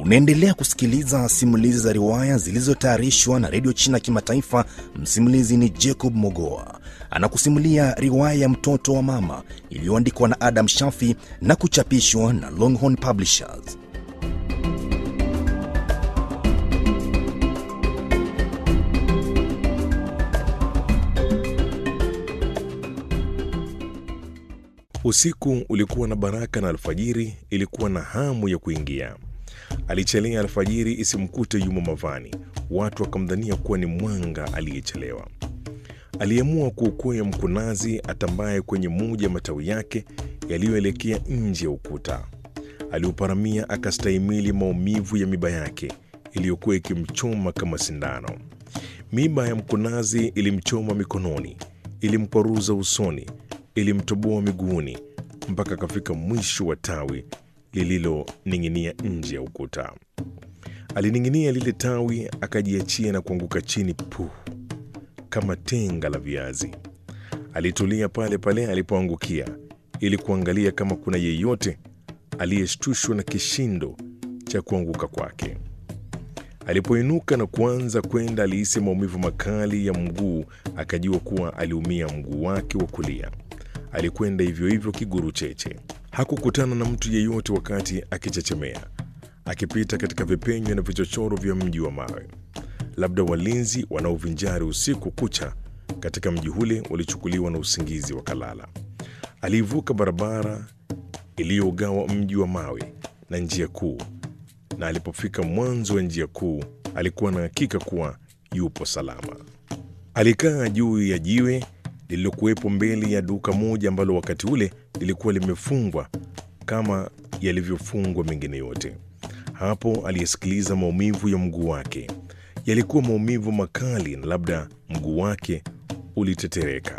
Unaendelea kusikiliza simulizi za riwaya zilizotayarishwa na redio China Kimataifa. Msimulizi ni Jacob Mogoa anakusimulia riwaya ya mtoto wa mama iliyoandikwa na Adam Shafi na kuchapishwa na Longhorn Publishers. Usiku ulikuwa na baraka na alfajiri ilikuwa na hamu ya kuingia. Alichelea alfajiri isimkute yumo mavani, watu wakamdhania kuwa ni mwanga aliyechelewa. Aliamua kuukwea mkunazi atambaye kwenye moja ya matawi yake yaliyoelekea nje ya ukuta. Aliuparamia akastahimili maumivu ya miba yake iliyokuwa ikimchoma kama sindano. Miba ya mkunazi ilimchoma mikononi, ilimkwaruza usoni, ilimtoboa miguuni mpaka akafika mwisho wa tawi lililoning'inia nje ya ukuta. Alining'inia lile tawi, akajiachia na kuanguka chini puh, kama tenga la viazi. Alitulia pale pale alipoangukia ili kuangalia kama kuna yeyote aliyeshtushwa na kishindo cha kuanguka kwake. Alipoinuka na kuanza kwenda, alihisi maumivu makali ya mguu, akajua kuwa aliumia mguu wake wa kulia. Alikwenda hivyo hivyo kiguru cheche. Hakukutana na mtu yeyote wakati akichechemea, akipita katika vipenyo na vichochoro vya mji wa mawe. Labda walinzi wanaovinjari usiku kucha katika mji ule walichukuliwa na usingizi wakalala. Aliivuka barabara iliyogawa mji wa mawe na njia kuu, na alipofika mwanzo wa njia kuu alikuwa na hakika kuwa yupo salama. Alikaa juu ya jiwe lililokuwepo mbele ya duka moja ambalo wakati ule lilikuwa limefungwa kama yalivyofungwa mengine yote. Hapo aliyesikiliza maumivu ya mguu wake. Yalikuwa maumivu makali, na labda mguu wake ulitetereka.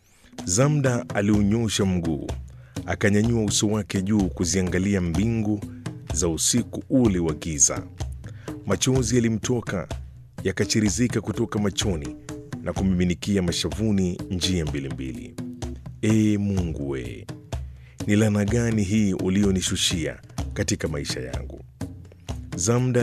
Zamda aliunyosha mguu, akanyanyua uso wake juu kuziangalia mbingu za usiku ule wa giza. Machozi yalimtoka yakachirizika kutoka machoni na kumiminikia mashavuni njia mbili mbili. Ee Mungu we, ni laana gani hii ulionishushia katika maisha yangu? Zamda